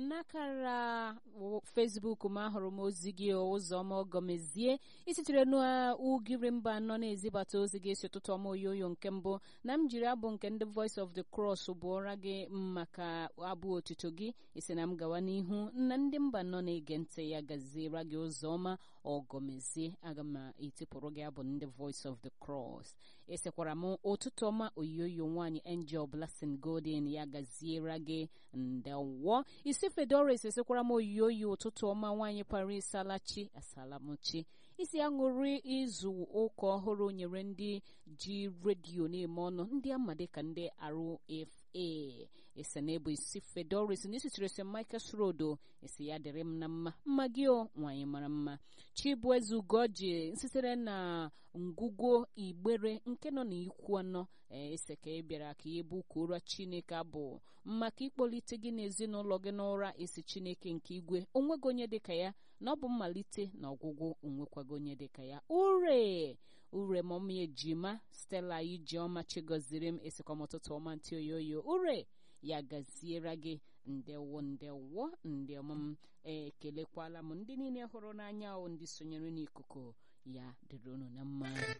n'akara Facebook m ahụrụ m ozi gị ụzọma ọgọmezie isitere n'ugiri mba anọ na-ezibata ozi gị si ụtụtụ ọma oyoyo nke mbụ na m jiri abụ nke ndị Voice of the Cross bụọra gị maka abụ otuto gị isi na m gawa n'ihu na ndị mba nọ na-ege ntị ya gaziere gị ụzọma ọgọmezie aga m etipụrụ gị abụ ndị Voice of the Cross esekwara m ụtụtụ ọma oyoyo nwaanyị Angel Blessing Golden ya gaziere gị ndewo isi Fedoris esekwara m oyoyo ụtụtụ ọma nwaanyị Paris Alachi asalamuchi isi aṅụrị izu ụka ọhụrụ nyere ndị ji redio na-eme ọnụ ndị ama dịka ndị RFA ese na ebu isi Fedoris na isitere St Michael's Road esi ya dịrị m na mma mma gị o nwaanyị mara mma Chibueze Ugoji sitere na ngwugwo igbere nke nọ n'ikwu anọ ese ka ị bịara ka ị bụ kwuru Chineke abụ maka ịkpọlite gị n'ezinụlọ gị n'ụra esi Chineke nke igwe onwego onye dịka ya na ọ bụ mmalite na ọgwụgwụ onwekwago onye dịka ya ure ure mọmi ejima Stella Ijeọma chigoziri m esikwa m ụtụtụ ọma ntị oyoyo ure ya gaziere gị ndewo ndewo ndị ọma m ekelekwala m ndị niile hụrụ n'anya o ndị sonyere n'ikuku ya dịrị unu na mma